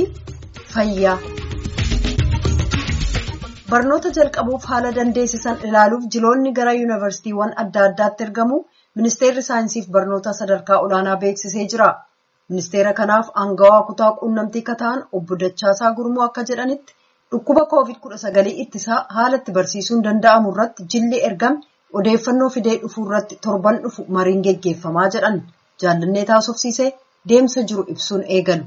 fayyaa. Barnoota jalqabuuf haala dandeessisan ilaaluuf jiloonni gara yuunivarsiitiiwwan adda addaatti ergamu ministeerri saayinsiif barnoota sadarkaa olaanaa beeksisee jira. Ministeera kanaaf aangawaa kutaa quunnamtii kataan obbo Dachaasaa Gurmuu akka jedhanitti dhukkuba COVID-19 ittisaa haala itti barsiisuun danda'amu irratti jilli ergame odeeffannoo fidee dhufuu irratti torban dhufu mariin geggeeffamaa jedhan jaallannee taasofsiisee deemsa jiru ibsuun eegalu.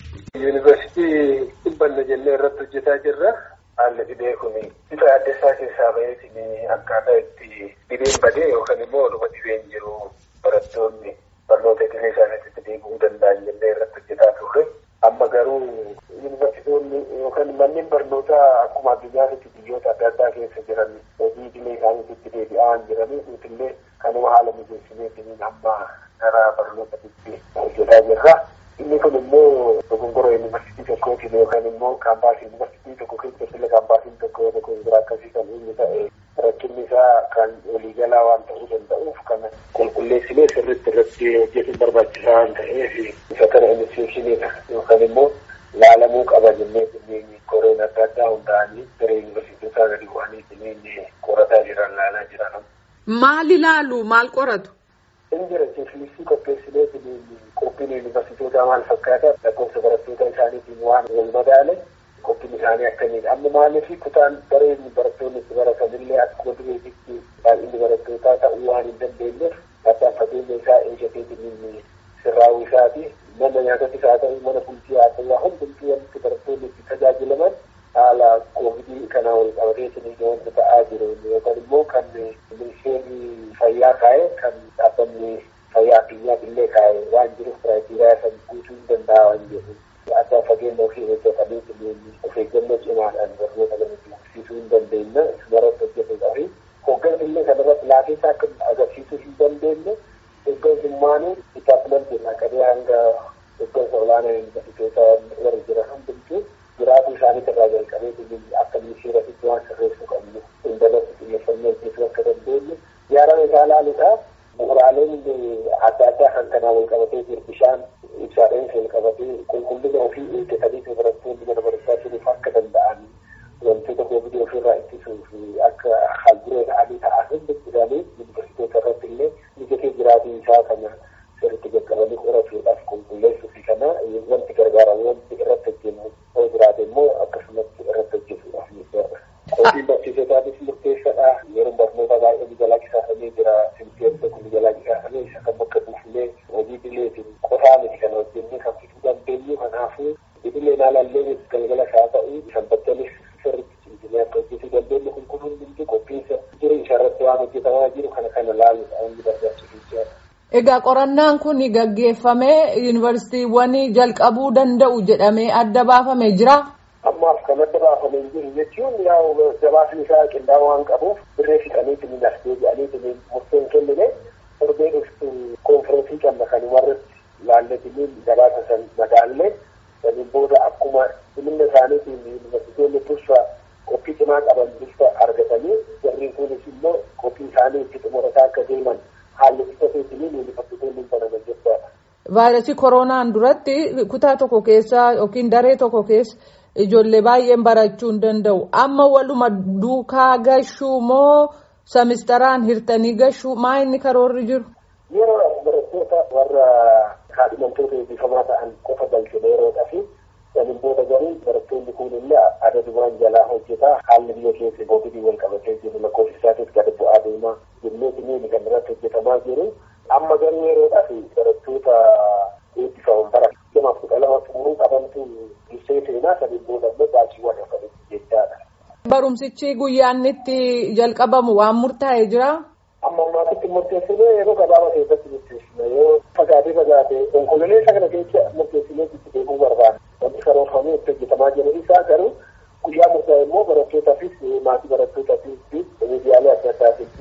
Yuunivarsiitii dhibbanna jennee irratti hojjetaa jirra. Haalli dhibee kun bifa adda isaa keessaa baheetiin akkaataa itti dhibeen badee yookaan immoo dhuma dhibeen jiru barattoonni barnoota idilee isaaniitti deebi'uu danda'an jennee irratti hojjetaa turre. Amma garuu yuunivarsiitonni yookaan manneen barnootaa akkuma addunyaatti biyyoota adda addaa keessa jiran hojii idilee isaaniitti deebi'aa jiranii nutillee kanuma haala mijeessineetiin amma gara barnootatti hojjetaa jirra. Inni kun immoo dogongora yuunivarsiitii tokkootiin yookaan immoo kaampaasii yuunivarsiitii tokko keessatti illee kaampaasiin tokko tokko bira akkasii kan inni ta'e rakkinni isaa kan waliigalaa waan ta'uu danda'uuf kan qulqulleessinee sirriitti irratti hojjetuun barbaachisaa waan ta'eef isa kana inisiyeeshiniidha yookaan immoo laalamuu qaba jennee kunneen koreen adda addaa hundaa'anii gara yuunivarsiitootaa gadi bu'anii kunneen qorataa jiran laalaa jiran. Maal ilaalu maal qoratu? Injira jeeflisii qopheessinee qophiin yuunivarsiitootaa maal fakkaata lakkoofsa barattoota isaaniitiin waan wal madaale qophiin isaanii akkamiidha. Amma maaliif kutaan dareen barattoonni itti baratanillee akkuma dureetitti baay'inni barattootaa ta'uu waan hin dandeenyeef addaan fageenya isaa eeggateetiin sirraa'uu isaati. Mana nyaatatis haa ta'u mana bultii haa ta'u hundumtuu wanti barattoonni itti tajaajilaman haala koovidii kanaa wal qabateetiin wanta ta'aa jiru yookaan immoo kan ministeerri fayyaa kaa'e kan dhaabbanni fayyaa addunyaaf illee kaa'e waan jiruuf kiraayiteriyaa san guutuu hin danda'a waan jedhu addaan fageenya ofii hojjetanii of eeggannoo cimaadhaan barnoota lamatti agarsiisuu hin dandeenya ismarratti hojjetuudhaa fi hoggansi illee kanarratti laafeessa akka agarsiisuu hin dandeenye hoggansummaanii dippaartimentiin qabee hanga hoggansa olaanaa yuunivarsiitoota warra jiran hundumtuu jiraatuu isaanii irraa jalqabee akka ministeeratitti waan sirreessuu qabnu hundalatti xiyyeeffannoo hojjetuu akka dandeenyu yaarama isaa laaluudhaaf bu'uuraaleen adda addaa kan kanaa wal qabatee jiru bishaan ibsaadheenis wal qabatee qulqullina ofii eeggatanii barattoonni mana barumsaa jiruuf akka danda'an wantoota koovidii ofirraa ittisuu fi akka haalburee ta'anii ta'an hundi isaanii yuunivarsiitoota irratti illee mijatee jiraatuu isaa kana sirriitti qaqqabanii qoratuudhaaf qulqulleessuu fi kana wanti gargaaramu wanti irratti hojjennu yoo jiraate immoo akkasumatti irratti hojjetuudhaaf miidhaga. Qophiin barsiisotaanis murteessaadha. Yeroo barnoota baay'ee ni jalaa qisaafamee jira. Simteerri tokko ni jalaa qisaafamee isa kan bakka buufnee hojii idileetiin qofaa miti kan hojjennee kan fiduu dandeenyu kanaafuu idileen haalallee galgala isaa ta'u sanbattanis sirriitti cimsinee akka hojjetuu dandeenyu kun kun hundumtuu qophiinsa jiru isarratti waan hojjetamaa jiru kana kana laaluudha wanti barbaachisu Egaa qorannaan kun gaggeeffamee yuunivarsiitiiwwan jalqabuu danda'u jedhamee adda baafamee jira. Ammaaf kan adda baafamee jiru jechuun yaa'u gabaasni isaa qindaa'oo waan qabuuf birree fixaniitiin as deebi'aniitiin murteen kennine torbee dhuftu koonfireensii qabna kan warratti laalletiniin gabaasa san madaallee saniin booda akkuma dhimma isaaniitiin yuunivarsiitoonni tursa qophii cimaa qaban dursa argatanii jarriin kunis immoo qophii isaanii itti xumurataa akka deeman haalli ibsateetiniin yuunivarsiitoonni banaman jechuudha. Vaayirasii koronaan duratti kutaa tokko keessa yookiin daree tokko keessa ijoollee baay'een barachuu hin danda'u. Amma waluma duukaa gashuu moo semistaraan hirtanii gashuu maa inni karoorri jiru? Yeroo barattoota warra kaadhimamtoota eebbifamaa ta'an qofa galchine yeroodhaa fi saniin booda garuu barattoonni kun illee adadumaan jalaa hojjetaa haalli biyya keessa boobidii wal qabatee jiru lakkoofsi isaatis gad bu'aa deemaa jennee kan irratti hojjetamaa jiru. Amma garuu yeroodhaa fi barattoota eebbifaman bara lamaaf kudha lama xumuruu qabantu dursee seenaa saniin booda immoo baasiiwwan akkamitti jechaadha. Barumsichi guyyaan itti jalqabamu waan murtaa'ee jira. Amma ammaatitti murteessinee yeroo gabaabaa keessatti murteessina yoo fagaatee fagaatee onkololeessa kana keessa murteessinee itti deemuu barbaada. Wanti karoorfamee itti hojjetamaa jiru isaa garuu guyyaa murtaa'e immoo barattootaafis maatii barattootaafis miidiyaalee adda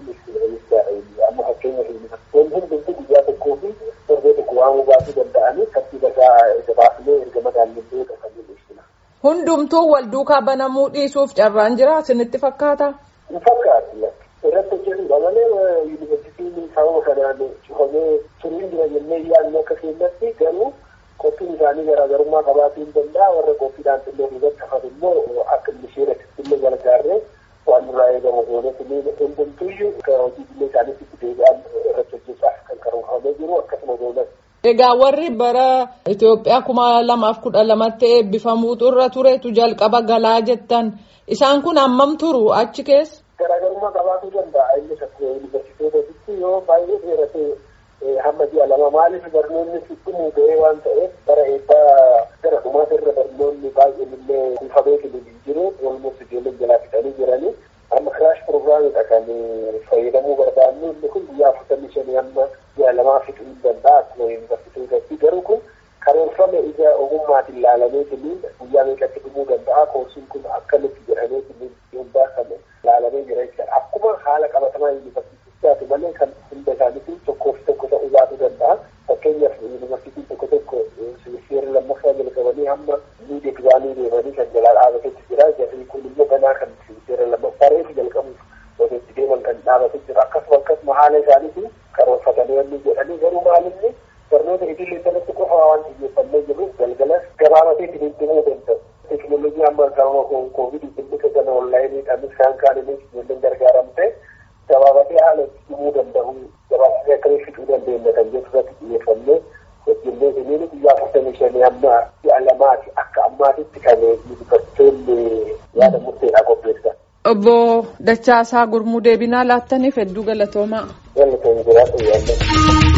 addaatiin amma fakkeenyaaf wanti hundumtuu guyyaa tokkoo fi torbee tokko waamuu baasuu danda'anii tartiiba isaa baasnee erga madaallee kan mul'isudha. Hundumtuu wal duukaa banamuu dhiisuuf carraan jira isinitti fakkaata? Hin fakkaatu. Irratti hojjetu malee yuunivarsiitiin sababa kanaan cufamee turuun jira jennee yaadnu akka keenyatti garuu qophiin isaanii garaagarummaa qabaachuu hin danda'a warra qophiidhaan xinnoo irratti hafan immoo akka misheeratti illee gargaarree waan nurraa eegamu goonetti hundumtuyyuu hojii illee isaaniitti deebi'an irratti hojjechaaf kan karoorfamee jiru akkasuma goonas. Egaa warri bara Itoophiyaa kuma lamaaf kudha lamatti eebbifamuutu irra turetu jalqaba galaa jettan isaan kun hammam turu achi keessa? Garaagarummaa qabaachuu danda'a innis akka yuunivarsiitootaatti yoo baay'ee dheeratee hamma ji'a lama maaliif barnoonni dhumuu ga'ee waan ta'eef bara eebbaa gara dhumaata irra barnoonni baay'een illee kuufamee hin jiru walumatti ijoolleen jalaa fixanii jiranii amma kiraash pirogiraamidha kan fayyadamuu barbaannu inni kun guyyaa afurtamii shanii hamma ji'a lamaa fixuu hin danda'a akkuma yuunivarsiitootaatti garuu kun karoorfame ija ogummaatiin ilaalamee tiliin guyyaa meeqatti dhumuu danda'a koorsiin kun akkamitti jedhamee tiliin hundaa kan ilaalamee jira jechuudha akkuma haala qabatamaa yuunivarsiitichaati malee kan hunda isaaniitiin tokkoo fi tokko ta'uu baatu danda'a fakkeenyaaf yuunivarsiitiin tokko tokko seera lammaffaa jalqabanii hamma miidhe duraanii deemanii kan jalaa dhaabatetti jira jarri kun immoo ganaa kan seera lammaffaa reefu jalqabuuf walitti deeman kan dhaabatee jira akkasuma akkasuma haala isaaniitiin karoorfatanii wanni jedhanii garuu maalinni barnoota idilee irratti qofa waan xiyyeeffannee jiruuf galgalas gabaabatee ittiin deemuu danda'u. Teekinooloojii amma gama koovidii dhimmicha gana onlaayiniidhaanis kan kaaninis ijoolleen gargaaramte gabaabatee haala dhimuu danda'u gabaabatee akkamii fixuu dandeenya kan jedhu irratti xiyyeeffannee hojjennee siniin guyyaa afurtamii shanii amma ji'a lamaati akka ammaatitti kan yuunivarsiitoonni yaada murteedhaa qopheessan. Obbo Dachaasaa Gurmuu deebinaa laattaniif hedduu galatoomaa. Galatoon jiraatu yaadda.